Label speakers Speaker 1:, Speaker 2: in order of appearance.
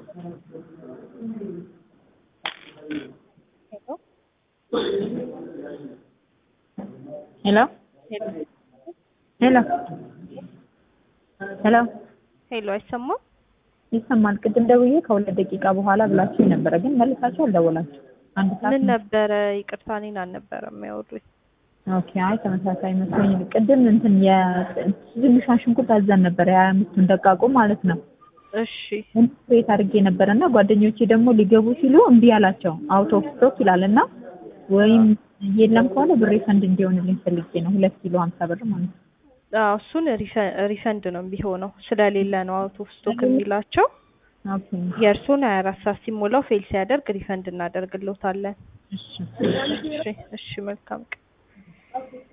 Speaker 1: ሄሎ ሄሎ ሄሎ
Speaker 2: ሄሎ አይሰማም?
Speaker 1: ይሰማል። ቅድም ደውዬ ከሁለት ደቂቃ በኋላ ብላችሁ ነበረ፣ ግን መልሳችሁ አልደወላችሁ። አንድ ሰዓት
Speaker 2: ምን ነበረ? ይቅርታ እኔን አልነበረም የሚያወሩኝ።
Speaker 1: ኦኬ። አይ ተመሳሳይ መስሎኝ ቅድም እንትን የትንሿ ሽንኩርት አዘን ነበር የሀያ አምስቱን ደቃቁ ማለት ነው።
Speaker 2: እሺ
Speaker 1: ቤት አድርጌ ነበረ እና ጓደኞቼ ደግሞ ሊገቡ ሲሉ እምቢ አላቸው። አውት ኦፍ ስቶክ ይላል እና ወይም የለም ከሆነ ብሬ ፈንድ እንዲሆንልኝ ፈልጌ ነው። ሁለት ኪሎ ሀምሳ ብር ማለት ነው።
Speaker 2: አዎ እሱን ሪፈንድ ነው ቢሆነው ስለሌለ ነው አውት ኦፍ ስቶክ የሚላቸው።
Speaker 1: ኦኬ
Speaker 2: የእርሱን ሀያ አራት ሰዓት ሲሞላው ፌል ሲያደርግ ሪፈንድ እናደርግልዎታለን።
Speaker 1: እሺ
Speaker 2: እሺ እሺ መልካም ቀን